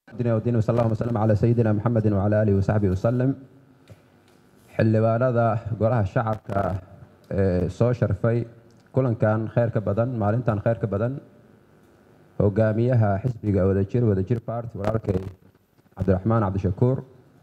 ودين وصلى الله وسلم على سيدنا محمد وعلى آله وصحبه وسلم xildhibaanada golaha shacabka ee soo sharfay kulankan kheyrka badan maalintan kheyrka badan hogaamiyaha xisbiga wadajir wadajir party walaalkay cabdiraxmaan cabdishakuur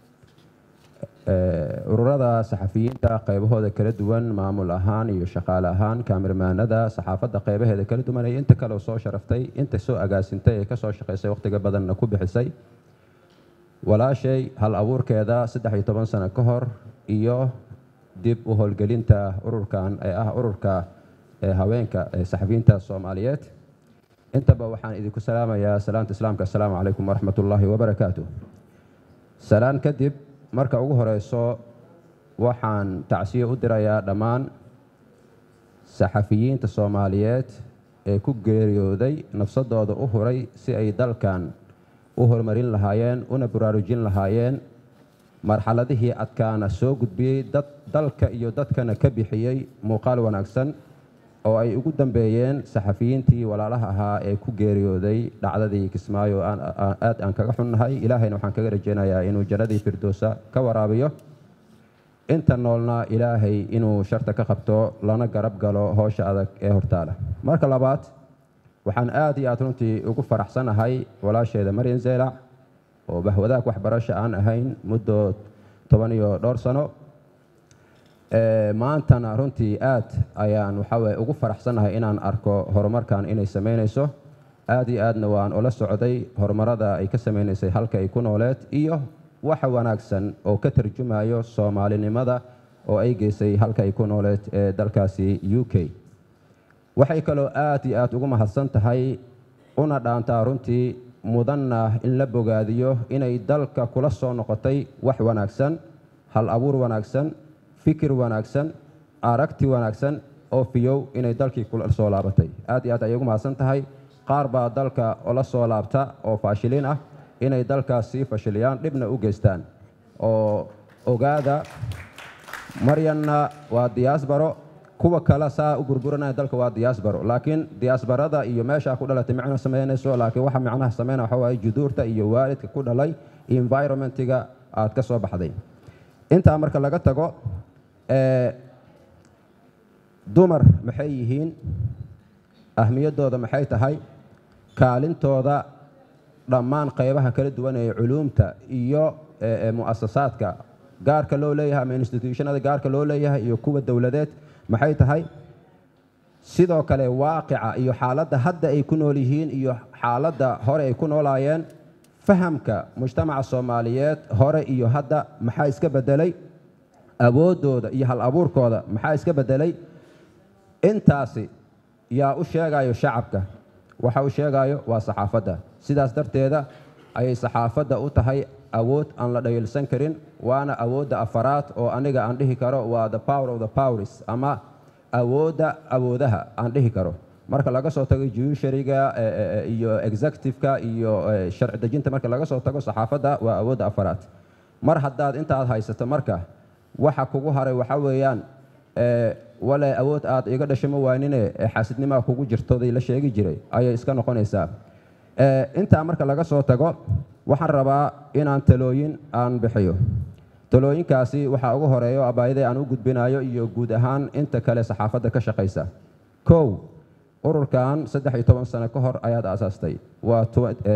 ururada saxafiyiinta qaybahooda kala duwan maamul ahaan iyo shaqaale ahaan kaamirmaanada saxaafadda qaybaheeda kala duwan iyo inta kale soo sharaftay inta soo agaasintay ee kasoo shaqaysay wakhtiga badanna ku bixisay walaashay hal abuurkeeda saddex iyo toban sano ka hor iyo dib u howlgelinta ururkan ee ah ururka haweenka ee saxafiyiinta soomaaliyeed intaba waxaan idinku salaamayaa salaamta islaamka assalaamu calaykum waraxmat ullaahi wabarakaatu salaan kadib marka ugu horeyso waxaan tacsiyo u dirayaa dhammaan saxafiyiinta soomaaliyeed ee ku geeriyooday nafsadooda u huray si ay dalkan u horumarin lahaayeen una baraarujin lahaayeen marxaladihii adkaana soo gudbiyey dad dalka iyo dadkana ka bixiyey muuqaal wanaagsan oo ay ugu dambeeyeen saxafiyiintii walaalaha ahaa ee ku geeriyooday dhacdadii kismaayo aad aan kaga xunnahay ilaahayna waxaan kaga rajaynayaa inuu jannadii firdowsa ka waraabiyo inta noolna ilaahay inuu sharta ka qabto lana garab galo howsha adag ee hortaala marka labaad waxaan aad iyo aad runtii ugu faraxsanahay walaasheeda maryan zeylac oo bahwadaag waxbarasho aan ahayn muddo toban iyo dhowr sano maantana runtii aad ayaan waxaweye ugu faraxsanahay inaan arko horumarkan inay samaynayso aad iyo aadna waan ula socday horumarada ay ka samaynaysay halka ay ku nooleed iyo waxa wanaagsan oo ka tarjumayo soomaalinimada oo ay geysay halka ay ku nooleed ee dalkaasi u k waxay kaloo aad iyo aad ugu mahadsan tahay una dhaantaa runtii mudanna in la bogaadiyo inay dalka kula soo noqotay wax wanaagsan hal abuur wanaagsan fikir wanaagsan aragti wanaagsan oo fiyow inay dalkii kula soo laabatay aad iyo aad ayay ugu mahadsan tahay qaar baa dalka la soo laabta oo faashiliin ah inay dalkaas sii fashiliyaan dhibna u geystaan oo ogaada maryanna waa diyaasbaro kuwa kale saa u burburanaya dalka waa diyaasbaro laakiin diyaasbarada iyo meeshaa ku dhalatay micno samaynayso laakiin waxa micnaha samayna waxa waaye juduurta iyo waalidka ku dhalay environmentiga aad ka soo baxday intaa marka laga tago dumar maxay yihiin ahmiyaddooda maxay tahay kaalintooda dhammaan qaybaha kala duwan ee culuumta iyo mu'asasaadka gaarka loo leeyahay ama institutionada gaarka loo leeyahay iyo kuwa dowladeed maxay tahay sidoo kale waaqica iyo xaaladda hadda ay ku nool yihiin iyo xaaladda hore ay ku noolaayeen fahamka mujtamaca soomaaliyeed hore iyo hadda maxaa iska bedelay awooddooda iyo hal abuurkooda maxaa iska bedelay intaasi yaa u sheegayo shacabka waxa uu sheegayo waa saxaafadda sidaas darteeda ayay saxaafadda u tahay awood aan la dhayilsan karin waana awoodda afaraad oo aniga aan dhihi karo waa the power of the powers ama awoodda awoodaha aan dhihi karo marka laga soo tago judiciaryga iyo executive-ka iyo sharci dejinta marka laga soo tago saxaafadda waa awoodda afaraad mar haddaad intaad haysato marka waxa kugu haray waxa weeyaan wale awood aad iga dhashamo waanine xaasidnimaa kugu jirtooday la sheegi jiray ayay iska noqonaysaa intaa marka laga soo tago waxaan rabaa inaan talooyin aan bixiyo talooyinkaasi waxaa ugu horeeyo abaayadee aan u gudbinayo iyo guud ahaan inta kale saxaafadda ka shaqaysa kow ururkan saddex iyo toban sano ka hor ayaad aasaastay waa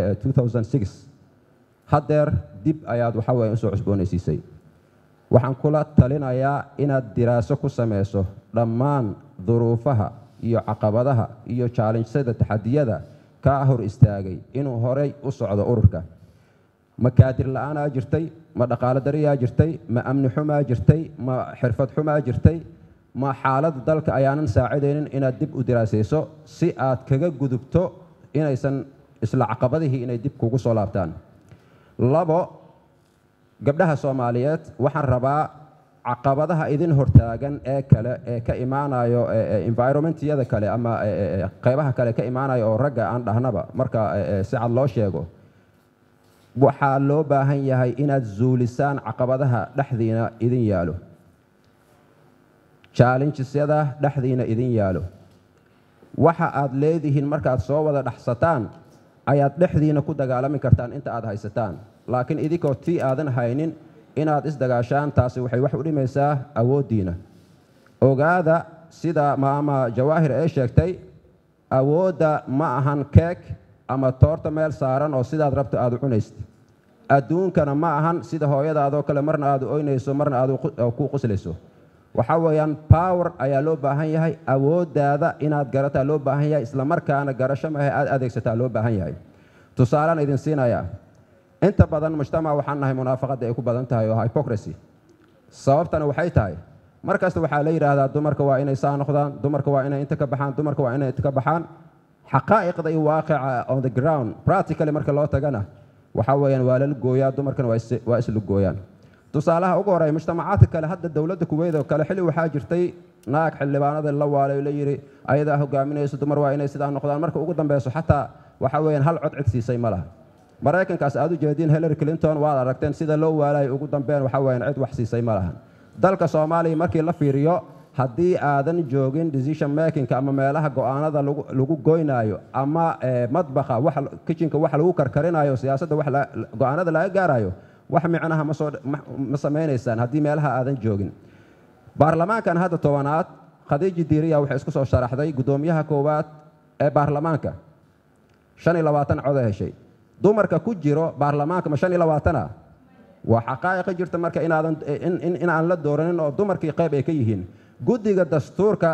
haddeer dib ayaad waxa weye usoo cusboonaysiisay waxaan kula talinayaa inaad diraaso ku samayso dhammaan duruufaha iyo caqabadaha iyo jaalinjsada taxadiyada kaa hor istaagay inuu horay u socdo ururka ma kaadir la-aanaa jirtay ma dhaqaalo dariyaa jirtay ma amni xumaa jirtay ma xirfad xumaa jirtay ma xaaladda dalka ayaanan saacidaynin inaad dib u diraasayso si aad kaga gudubto inaysan isla caqabadihii inay dib kugu soo laabtaan labo gabdhaha soomaaliyeed waxaan rabaa caqabadaha idin hortaagan ee kale ee ka imaanayo environmentyada kale ama qaybaha kale ka imaanayo oo ragga aan dhahnaba marka si cad loo sheego waxaa loo baahan yahay inaad zuulisaan caqabadaha dhexdiina idin yaalo challengesyada dhexdiina idin yaalo waxa aad leedihiin markaad soo wada dhexsataan ayaad dhexdiina ku dagaalami kartaan inta aad haysataan laakiin idinkoo tii aadan haynin inaad isdagaashaan taasi waxay wax u dhimaysaa awooddiina ogaada sida maama jawaahir ee sheegtay awoodda ma ahan keeg ama toorta meel saaran oo sidaad rabto aad u cunaysid adduunkana ma ahan sida hooyadaadoo kale marna aad u oynayso marna aad ku quslayso waxaa weeyaan power ayaa loo baahan yahay awooddaada inaad garataa loo baahan yahay isla markaana garasho mahe aad adeegsataa loo baahan yahay tusaalaan idin siinayaa inta badan mujtamac waxaan nahay munaafaqadda ay ku badan tahay oo hypocrisy sababtana waxay tahay mar kasta waxaa la yidhaahdaa dumarka waa inay saa noqdaan dumarka waa inay inta ka baxaan dumarka waa inay inta ka baxaan xaqaa'iqda iyo waaqica on the ground practically marka loo tagana waxaa weeyaan waa lala gooyaa dumarkana waa isla gooyaan tusaalaha ugu horeeya mujtamacaadka kale hadda dowladda kuweyd oo kale xilli waxaa jirtay naag xildhibaanada la waalay la yidhi ayadaa hogaaminayso dumar waa inay sidaa noqdaan marka ugu dambeyso xataa waxaa weeyaan hal cod cid siisay ma laha maraykankaas aad u jeediin hillary clinton waad aragteen sida loo waalayo ugu dambeyn waxaa weeyaan cid wax siisay ma lahan dalka soomaaliya markii la fiiriyo haddii aadan joogin decision makingka ama meelaha go-aanada lagu goynaayo ama madbaqa kitchenka wax lagu karkarinayo siyaasadda go-aanada laga gaarayo wax micnaha ma samaynaysaan haddii meelaha aadan joogin baarlamaankan hadda tobanaad khadiiji diiriya waxay isku soo sharaxday guddoomiyaha koowaad ee baarlamaanka shan iyo labaatan coda heshay dumarka ku jiro baarlamaanka ma shan iyo labaatana waa xaqaa'iqa jirta marka inaadan in aan la dooranin oo dumarkii qayb ay ka yihiin guddiga dastuurka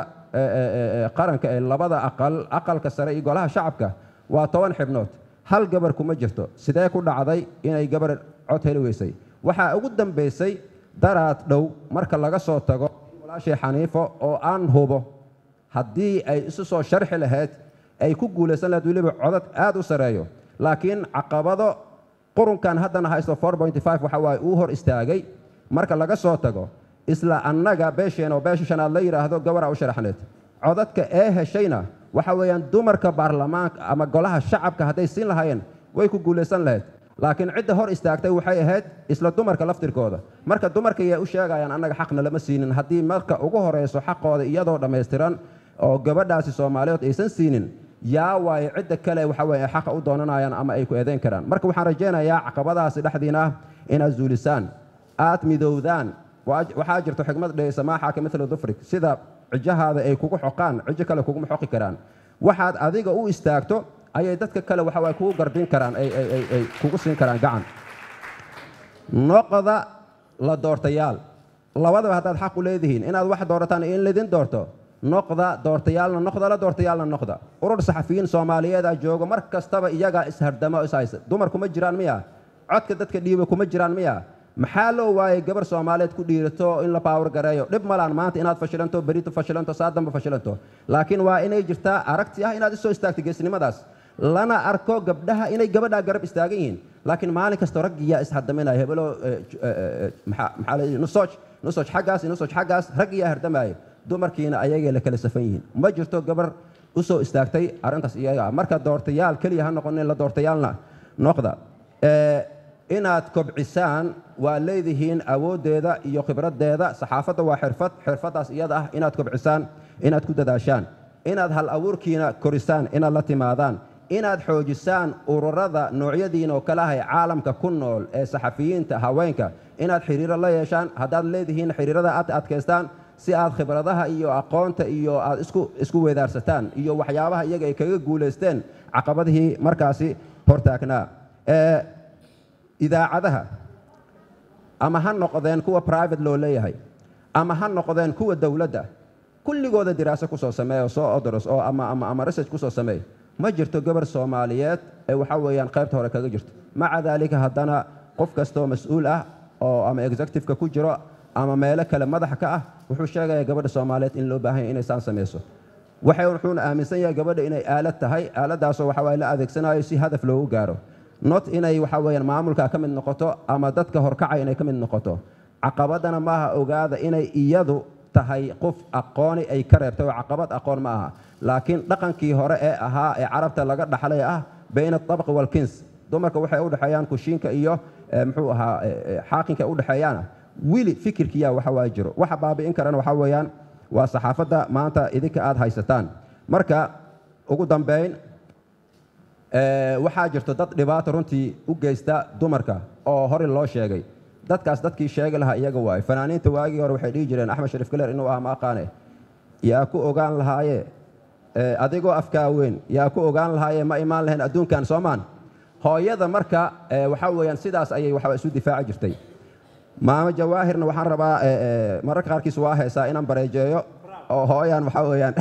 qaranka ee labada aqal aqalka sare iyo golaha shacabka waa toban xibnood hal gabar kuma jirto sidee ku dhacday inay gabar cod heli weysay waxaa ugu dambaysay daraad dhow marka laga soo tago walaashii xaniifo oo aan hubo haddii ay isu soo sharxi lahayd ay ku guulaysan lahayd weliba codad aad u sareeyo laakiin caqabado qurunkan haddana haysto waxa waaye uu hor istaagay marka laga soo tago isla annaga beesheen oo beesha shanaad la yidhaahdo gabaraa u sharaxneed codadka ee heshayna waxa weeyaan dumarka baarlamaanka ama golaha shacabka hadday siin lahaayeen way ku guulaysan lahayd laakiin cidda hor istaagtay waxay ahayd isla dumarka laftirkooda marka dumarka yay u sheegayaan annaga xaqna lama siinin haddii marka ugu horayso xaqooda iyadoo dhammaystiran oo gabadhaasi soomaaliyeed aysan siinin yaa waaye cidda kale waxa weye xaqa u doonanayaan ama ay ku eedayn karaan marka waxaan rajaynayaa caqabadaasi dhexdiina inaad zuulisaan aad midowdaan waxaa jirto xikmad dhehaysa maaxaaka mila dufrik sida cijahaada ay kugu xoqaan cijo kale kuguma xoqi karaan waxaad adiga u istaagto ayay dadka kale waxa waye kugu garbin karaan ay kugu siin karaan gacan noqda la doortayaal labadaba haddaad xaq u leedihiin inaad wax doorataan iyo in laydin doorto noqda doortayaalna noqda la doortayaalna noqda urur saxafiyiin soomaaliyeeda joogo mar kastaba iyagaa ishardama o ishaysa dumar kuma jiraan miya codka dadka dhiiba kuma jiraan miya maxaa loo waayay gabar soomaaliyeed ku dhiirato in la baawar gareeyo dhib malaan maanta inaad fashilanto berito fashilanto saa damba fashilanto laakiin waa inay jirtaa aragti ah inaad isoo istaagto geesnimadaas lana arko gabdhaha inay gabadhaa garab istaagan yihiin laakiin maalin kasta raggiyaa ishardamaynaya hebelo maxaa la nusooj nusooj xaggaas nusooj xaggaas raggiyaa hardamaya dumarkiina ayagay la kala safan yihiin ma jirto gabar u soo istaagtay arrintaas iyaga marka doortayaal keliya ha noqonin la doortayaalna noqda inaad kobcisaan waa leedihiin awooddeeda iyo khibraddeeda saxaafadda waa xirfad xirfaddaas iyada ah inaad kobcisaan inaad ku dadaashaan inaad hal abuurkiina korisaan inaad la timaadaan inaad xoojisaan ururada noocyadiina oo kale ahay caalamka ku nool ee saxafiyiinta haweenka inaad xiriiro la yeeshaan haddaad leedihiin xiriirada aad adkaystaan si aad khibradaha iyo aqoonta iyo aad isku isku weedaarsataan iyo waxyaabaha iyaga ay kaga guulaysteen caqabadihii markaasi hortaagnaa idaacadaha ama ha noqdeen kuwa private loo leeyahay ama ha noqdeen kuwa dowladda kulligooda diraaso kusoo sameeya soo odoros oo ama ama ama research kusoo sameey ma jirto gabar soomaaliyeed ee waxa weeyaan qaybta hore kaga jirto maca daalika haddana qof kastoo mas-uul ah oo ama executive-ka ku jiro ama meelo kale madaxa ka ah wuxuu sheegayaa gabadha soomaaliyeed in loo baahan yahay inay saan samayso waxay wuxuuna aaminsan yahay gabadha inay aalad tahay aaladdaasoo waxa waye la adeegsanayo si hadaf loogu gaaro not inay waxa weeyaan maamulka ka mid noqoto ama dadka horkacay inay ka mid noqoto caqabadana maaha ogaada inay iyadu tahay qof aqooni ay ka reebtay oo caqabad aqoon ma aha laakiin dhaqankii hore ee ahaa ee carabta laga dhaxlay ah bayna atabqi walkins dumarka waxay u dhexeeyaan kushiinka iyo muxuu ahaa xaaqinka u dhexeeyaana wili fikirkiyaa waxa waa jiro waxa baabi'in karana waxaa weeyaan waa saxaafadda maanta idinka aad haysataan marka ugu dambayn Ee, waxaa jirto dad dhibaato runtii u geysta dumarka oo hore loo sheegay dadkaas dadkii sheegi lahaa iyaga waay fanaaniinta waagii hore waxay dhihi jireen axmed shariif galer inuu ah ma aqaane yaa ku ogaan lahaaye ee, adigoo afkaa weyn yaa ku ogaan lahaaye ma imaan lahayn adduunkan soomaan hooyada marka ee, waxaa weeyaan sidaas ayay waxba isu difaaci jirtay maamo jawaahirna waxaan rabaa ee, ee, mararka qaarkiis waa heesaa inaan bareejeeyo oo hooyaan waxaa weeyaan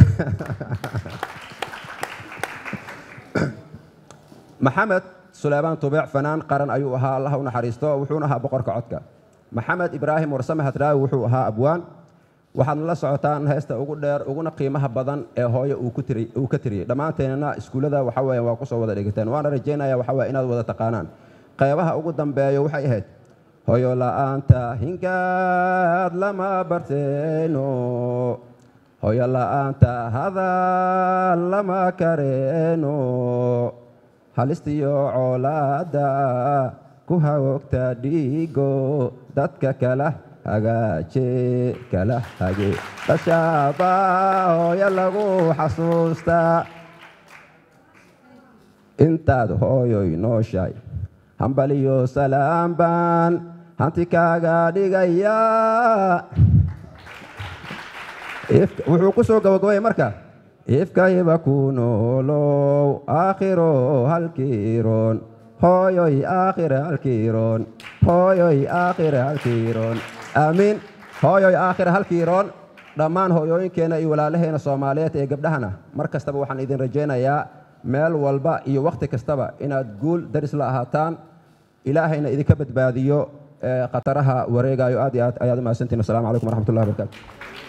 maxamed suleymaan tubeec fanaan qaran ayuu ahaa allah u naxariisto wuxuuna ahaa boqorka codka maxamed ibraahim warsame hadraawi wuxuu ahaa abwaan waxaadna la socotaan heesta ugu dheer uguna qiimaha badan ee hooyo uu ku tiri- uu ka tiriyey dhammaanteennana iskuullada waxa weeye waa ku soo wada dhigateen waana rajaynaya waxa weye inaad wada taqaanaan qeybaha ugu dambeeyo waxay ahayd hoyo la'aanta hingaad lama barteeno hoyo la'aanta hadal lama kareeno halistiyo colaada ku hawogta dhiigo dadka kala hagaaje kala hage dashaaba hooyo lagu xasuustaa intaad hooyoy nooshahay hambaliyo salaam baan hanti kaaga dhigayaa If- wuxuu ku soo gabagabay marka ifkayba ku noolow aakhiro halkiiroon hooyoy aakhire halkiiroon hooyoy aakhire halkiiroon aamiin hooyoy aakhire halkiiroon dhammaan hooyooyinkeenna iyo walaalaheena soomaaliyeed ee gabdhahana mar kastaba waxaan idin rajaynayaa meel walba iyo wakhti kastaba inaad guul daris la ahaataan ilaahayna idinka badbaadiyo ee khataraha wareegayo aad iyo aad ayaad u mahadsantihin wasalaamu calaykum waraxmatullahi wabarakaatu